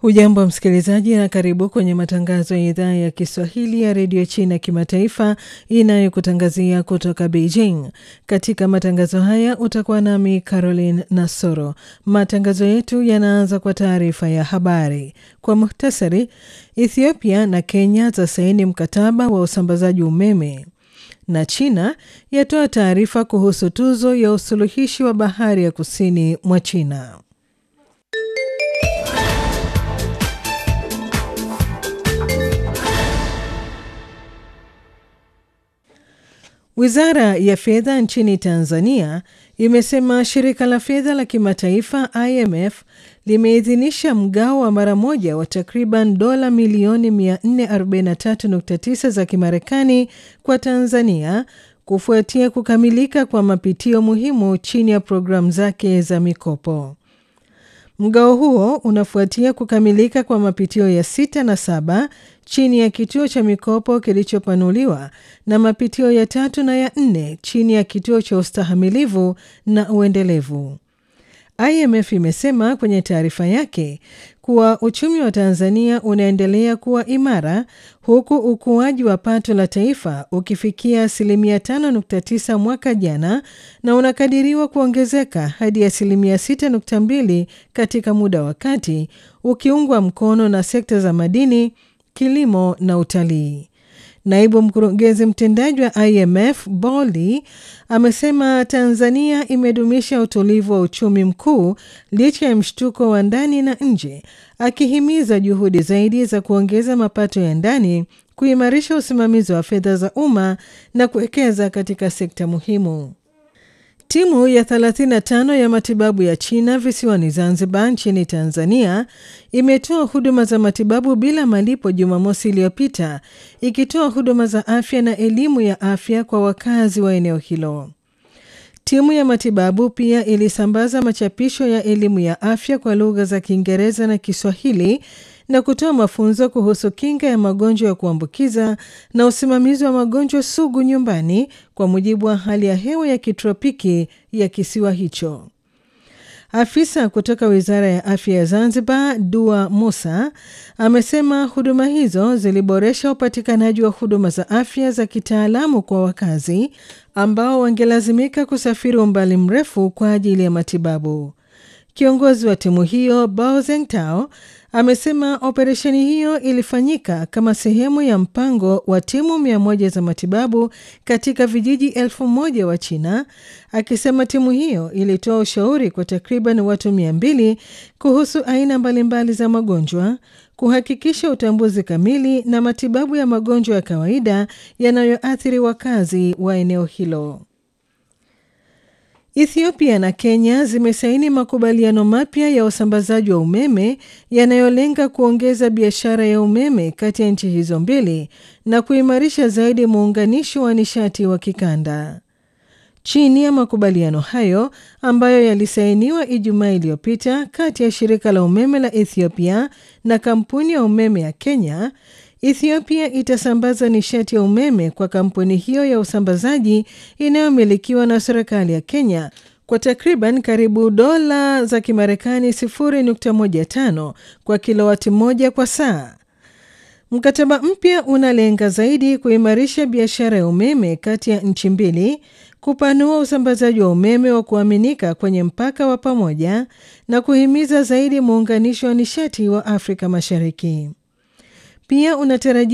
Hujambo msikilizaji, na karibu kwenye matangazo ya idhaa ya Kiswahili ya redio China kimataifa inayokutangazia kutoka Beijing. Katika matangazo haya utakuwa nami Caroline Nasoro. Matangazo yetu yanaanza kwa taarifa ya habari. Kwa muhtasari, Ethiopia na Kenya zasaini mkataba wa usambazaji umeme na China yatoa taarifa kuhusu tuzo ya usuluhishi wa bahari ya kusini mwa China. Wizara ya fedha nchini Tanzania imesema shirika la fedha la kimataifa IMF limeidhinisha mgao wa mara moja wa takriban dola milioni 443.9 za Kimarekani kwa Tanzania kufuatia kukamilika kwa mapitio muhimu chini ya programu zake za mikopo. Mgao huo unafuatia kukamilika kwa mapitio ya sita na saba chini ya kituo cha mikopo kilichopanuliwa na mapitio ya tatu na ya nne chini ya kituo cha ustahamilivu na uendelevu. IMF imesema kwenye taarifa yake kuwa uchumi wa Tanzania unaendelea kuwa imara huku ukuaji wa pato la taifa ukifikia asilimia 5.9 mwaka jana na unakadiriwa kuongezeka hadi asilimia 6.2 katika muda wa kati, ukiungwa mkono na sekta za madini, kilimo na utalii. Naibu mkurugenzi mtendaji wa IMF Bolly amesema Tanzania imedumisha utulivu wa uchumi mkuu licha ya mshtuko wa ndani na nje, akihimiza juhudi zaidi za kuongeza mapato ya ndani, kuimarisha usimamizi wa fedha za umma na kuwekeza katika sekta muhimu. Timu ya 35 ya matibabu ya China visiwani Zanzibar nchini Tanzania imetoa huduma za matibabu bila malipo Jumamosi iliyopita ikitoa huduma za afya na elimu ya afya kwa wakazi wa eneo hilo. Timu ya matibabu pia ilisambaza machapisho ya elimu ya afya kwa lugha za Kiingereza na Kiswahili na kutoa mafunzo kuhusu kinga ya magonjwa ya kuambukiza na usimamizi wa magonjwa sugu nyumbani kwa mujibu wa hali ya hewa ya kitropiki ya kisiwa hicho. Afisa kutoka Wizara ya Afya ya Zanzibar, Dua Musa, amesema huduma hizo ziliboresha upatikanaji wa huduma za afya za kitaalamu kwa wakazi ambao wangelazimika kusafiri umbali mrefu kwa ajili ya matibabu. Kiongozi wa timu hiyo Bao Zengtao amesema operesheni hiyo ilifanyika kama sehemu ya mpango wa timu mia moja za matibabu katika vijiji elfu moja wa China, akisema timu hiyo ilitoa ushauri kwa takriban watu mia mbili kuhusu aina mbalimbali za magonjwa, kuhakikisha utambuzi kamili na matibabu ya magonjwa ya kawaida yanayoathiri wakazi wa eneo hilo. Ethiopia na Kenya zimesaini makubaliano mapya ya usambazaji wa umeme yanayolenga kuongeza biashara ya umeme kati ya nchi hizo mbili na kuimarisha zaidi muunganisho wa nishati wa kikanda. Chini ya makubaliano hayo ambayo yalisainiwa Ijumaa iliyopita kati ya shirika la umeme la Ethiopia na kampuni ya umeme ya Kenya, Ethiopia itasambaza nishati ya umeme kwa kampuni hiyo ya usambazaji inayomilikiwa na serikali ya Kenya kwa takriban karibu dola za Kimarekani 0.15 kwa kilowati moja kwa saa. Mkataba mpya unalenga zaidi kuimarisha biashara ya umeme kati ya nchi mbili, kupanua usambazaji wa umeme wa kuaminika kwenye mpaka wa pamoja na kuhimiza zaidi muunganisho wa nishati wa Afrika Mashariki. Pia unatarajia